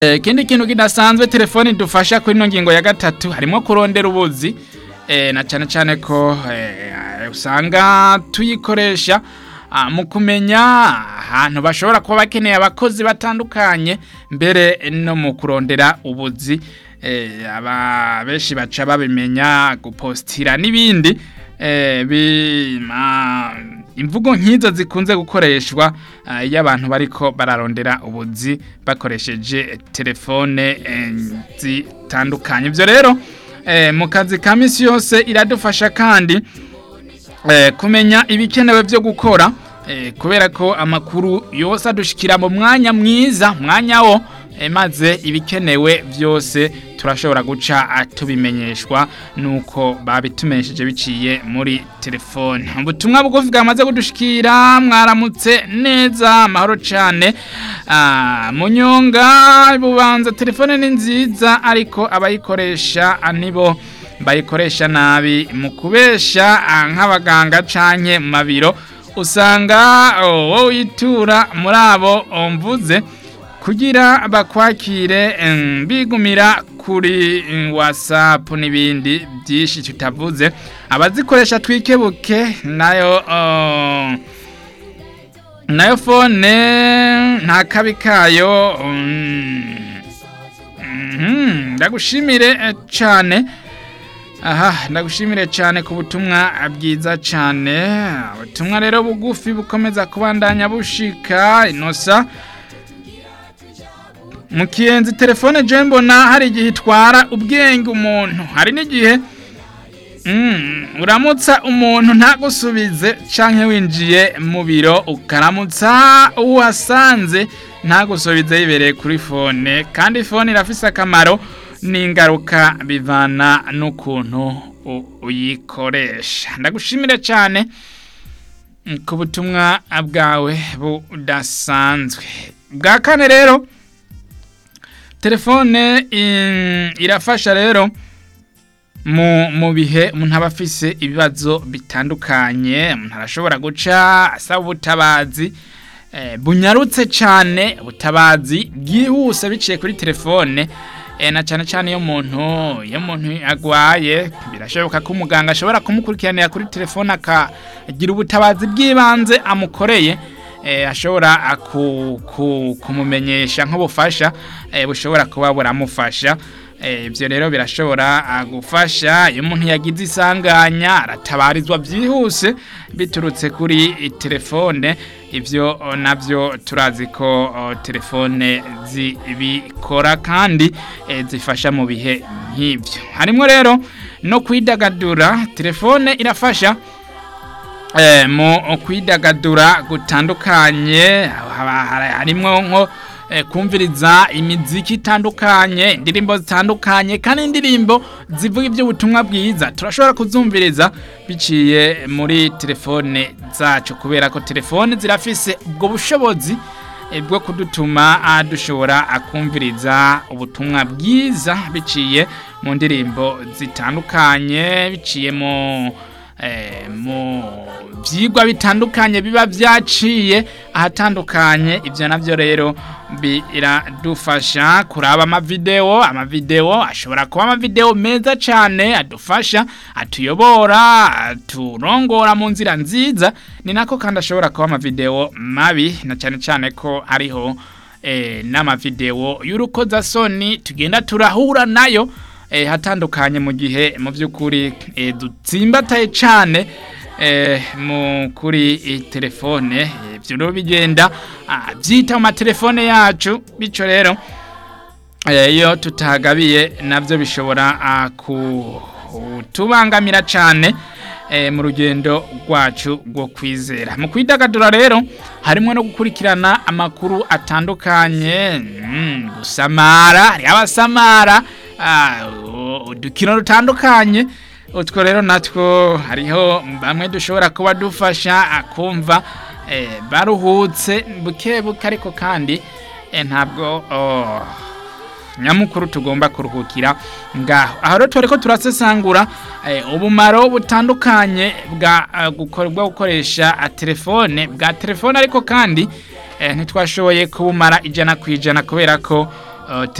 ikindi kintu kidasanzwe telefone idufasha kuri ino ngingo ya gatatu harimo kurondera ubuzi eh, na cyane cyane ko eh, usanga tuyikoresha ah, mu kumenya ahantu bashobora kuba bakeneye abakozi batandukanye mbere no mu kurondera ubuzi eh, aba benshi baca babimenya gupostira n'ibindi eh, bima imvugo nk'izo zikunze gukoreshwa ah, iyo abantu bariko bararondera ubuzi bakoresheje telefone eh, zitandukanye ibyo rero eh, mu kazi ka misi yose iradufasha kandi eh, kumenya ibikenewe byo gukora eh, kubera ko amakuru yose adushikira mu mwanya mwiza mwanya wo eh, maze ibikenewe byose turashobora guca ah, tubimenyeshwa nuko babitumenyesheje biciye muri telefone ubutumwa bugufi bwamaze kudushikira mwaramutse neza amahoro cyane ah, munyonga bubanza telefone ni nziza ariko abayikoresha ah, nibo bayikoresha nabi mu kubesha ah, nk'abaganga canke mu mabiro usanga oh, wowe witura muri abo mvuze kugira bakwakire em, bigumira kuri em, whatsapp n'ibindi byinshi tutavuze abazikoresha twikebuke nayo oh, nayo fone nta kabi kayo mm, mhm, ndagushimire eh, cane aha ndagushimire cyane ku butumwa bwiza cyane ubutumwa rero bugufi bukomeza kubandanya bushika inosa mu kiyenzi telefone je mbona hari igihe itwara ubwenge umuntu hari n'igihe mm, uramutsa umuntu ntagusubize canke winjiye mu biro ukaramutsa uwasanze ntagusubize yibereye kuri fone kandi fone irafise akamaro n'ingaruka bivana n'ukuntu u- uyikoresha ndagushimire cyane mm, ku butumwa bwawe budasanzwe bwa kane rero telefone in- irafasha rero mu mu bihe umuntu aba afise ibibazo bitandukanye umuntu arashobora guca asaba ubutabazi eh, bunyarutse cyane ubutabazi bwihuse biciye kuri telefone eh, na cyane cyane iyo umuntu iyo umuntu agwaye birashoboka ko umuganga ashobora kumukurikiranira kuri telefone akagira ubutabazi bw'ibanze amukoreye eh, ashobora aku- ku- kumumenyesha nk'ubufasha eh, bushobora kuba buramufasha Eh, ibyo rero birashobora ah, gufasha iyo umuntu yagize isanganya aratabarizwa byihuse biturutse kuri i- telefone ibyo oh, nabyo turazi ko oh, telefone zibikora kandi eh, zifasha mu bihe nk'ibyo harimo rero no kwidagadura telefone irafasha eh, mu kwidagadura gutandukanye haba- hari- harimo nko eh, kumviriza imiziki itandukanye indirimbo zitandukanye kandi indirimbo zivuga iby'ubutumwa bwiza turashobora kuzumviriza biciye muri telefone zacu kubera ko telefone zirafise ubwo bushobozi eh, bwo kudutuma ah, dushobora ah, kumviriza ubutumwa bwiza biciye mu ndirimbo zitandukanye biciye mu eh, mu byigwa bitandukanye biba byaciye ahatandukanye ibyo nabyo rero biradufasha kuraba amavideo amavideo ashobora kuba amavideo meza cyane adufasha atuyobora aturongora mu nzira nziza ni nako kandi ashobora kuba amavideo mabi na cyane cyane ko hariho eh, n'amavideo y'urukozasoni tugenda turahura nayo eh, hatandukanye mu gihe mu by'ukuri eh, dutsimbataye cyane eh, mu kuri eh, telefone eh, ibyo rero bigenda ah, byita mu matelefone yacu bityo rero eh, iyo tutagabiye nabyo bishobora ah, kutubangamira cyane eh, mu rugendo rwacu rwo kwizera mu kwidagadura rero harimo no gukurikirana amakuru atandukanye mm, gusamara hari abasamara ah, u- udukino dutandukanye utwo rero natwo hariho bamwe dushobora kuba dufasha ah, kumva eh, baruhutse buke buke ariko kandi eh, ntabwo oh, nyamukuru tugomba kuruhukira ngaho aho rero turi ko turasesangura eh, ubumaro butandukanye bwa eh, gukora- bwo gukoresha ah, telefone bwa telefone ariko kandi eh, ntitwashoboye kubumara ijana ku ijana kubera ko uh,